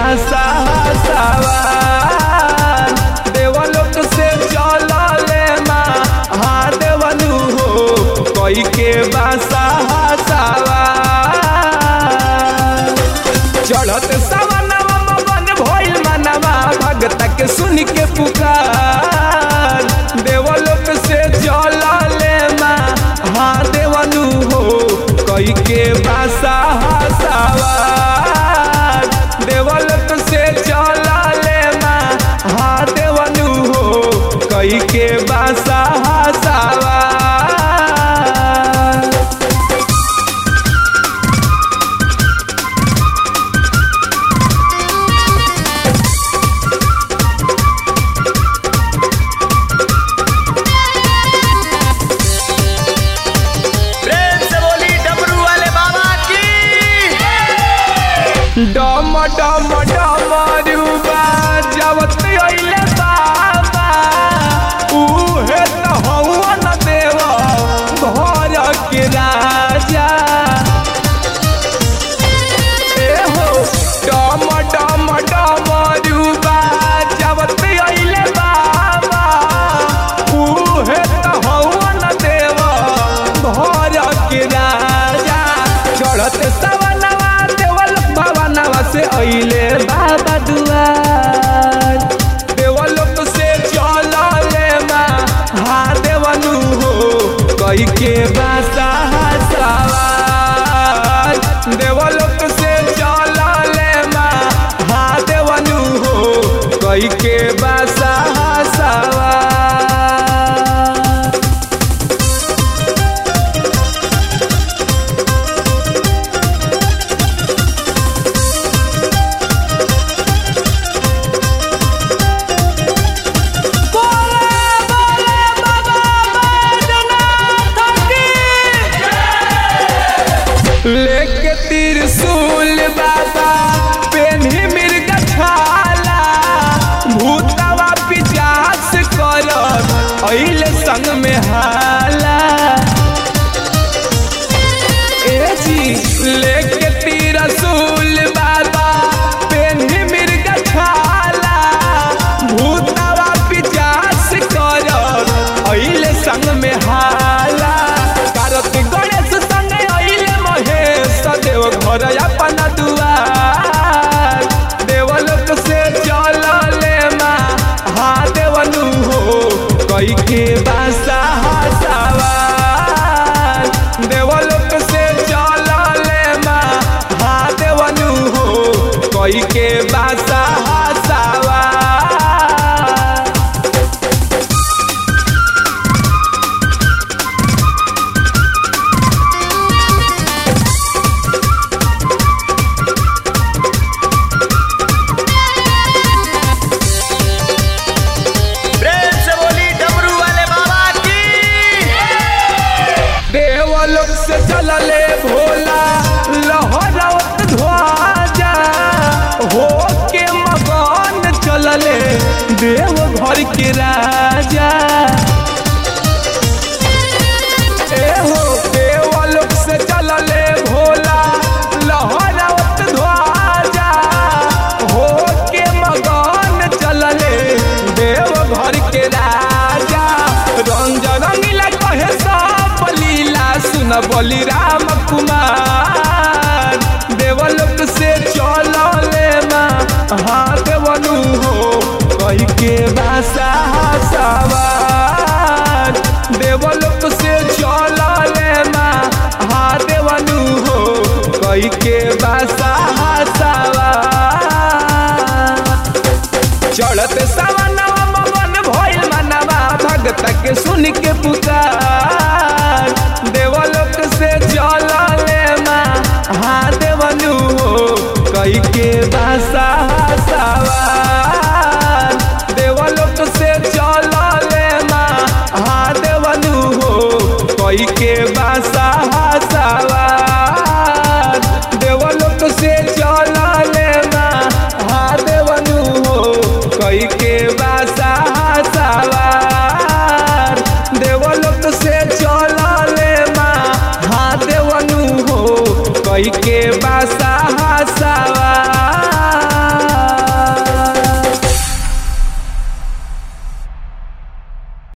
बासा सवार देवलोक से चलले महादेवनु हो कई के बासा सवार चढ़त सवनवा मगन भइल मनवा भगत के सुन के पुकार देवलोक से चलले महादेवनु हो कई के बासा सवार देवलोक से चलले महादेवनु हो कई के बासा सवार प्रेम से बोली डमरू वाले बाबा की डम डम डमरुबा जवत अइले बाबा उहे त हवन देव घर के राजा ए हो डम डम डमरुबा जवत अइले बाबा उहे त हवन देव घर के राजा चढ़त सवनवा देवल भवनवा से अइले बाबा दुआर देवलोक से चलले महादेवनु हो कई के बासा सवार देवलोक से चलले महादेवनु हो कई के बासा सवार लेके त्रिशूल बाबा पेन्ही मिर्ग छाला भूतवा पिचास करत अइले संग में हाला ए जी लेके त्रिशूल बाबा पेन्ही मिर्ग छाला भूतवा पिचास करत अइले संग में हाला कारत गणेश संग अइले महेश देव घर अपन दुआर देवलोक से चलले महादेवनु हो कई के बासा सवार देवलोक से चलले महादेवनु हो कई के बासा सवार प्रेम से बोली डमरू वाले बाबा की देवलोक से चलले भोला लहरत ध्वजा हो के मगन चलले देव घर के राजा ए हो देवलोक से चलले भोला लहरत ध्वजा हो के मगन चलले देव घर के राजा रंग रंगीला कहे सब लीला सुन बोली राम कुमार देवलोक से चलले महादेवनु हो कही के भाषा सवार देवलोक से चलले महादेवनु हो कही के भाषा सवार चढ़त सवनवा मगन भइल मनवा भगत के सुन के पुकार देवलोक से चलले महादेवनु हो कई के भाषा सवार देवलोक से चलले महादेवनु हो कई के भाषा सवार देवलोक से चलले महादेवनु हो कई के बासा सवार देवलोक से चलले महादेवनु हो कई के बासा सवार